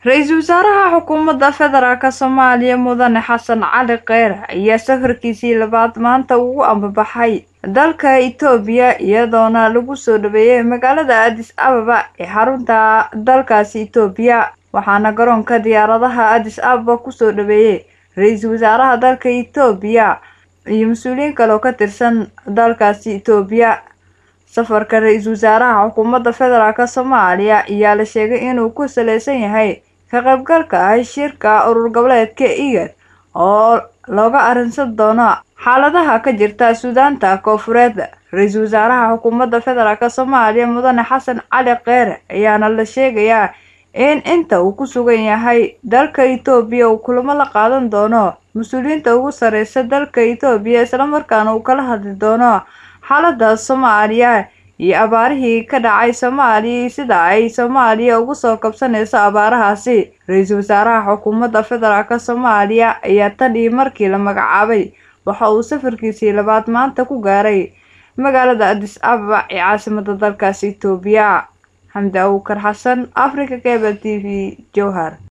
ra-iisul wasaaraha xukuumadda federaalk soomaaliya mudane xasan cali kheyre ayaa safarkiisii labaad maanta ugu ambabaxay dalka itoobiya iyadoona lagu soo dhaweeyey magaalada adis ababa ee xarunta dalkaasi itoobiya waxaana garoonka diyaaradaha adis ababa kusoo dhaweeyey ra-iisul wasaaraha dalka itoobiya iyo mas-uuliyiin kale oo ka tirsan dalkaasi itoobiya safarka ra-iisul wasaaraha xukuumadda federaalk soomaaliya ayaa la sheegay inuu ku saleysan yahay ka qaybgalka ah shirka urur goboleedka igad oo looga arrinsan doono xaaladaha ka jirta suudaanta koofureed ra-iisul wasaaraha xukuumadda federaalk soomaaliya mudane xasan cali kheyre ayaana la sheegayaa in inta uu ku sugan yahay dalka itoobiya uu kulamo la qaadan doono mas-uuliyiinta ugu sareysa dalka itoobiya islamarkaana uu kala hadli doono xaalada soomaaliya iyo abaarihii ka dhacay soomaaliya iyo sida ay soomaaliya ugu soo kabsanayso abaarahaasi ra-iisul wasaaraha xukuumadda federaalk soomaaliya ayaa tan iyo markii la magacaabay waxa uu safarkiisii labaad maanta ku gaaray magaalada adis ababa ee caasimada dalkaasi itoobiya xamdi abuukar xasan africa cable t v jowhar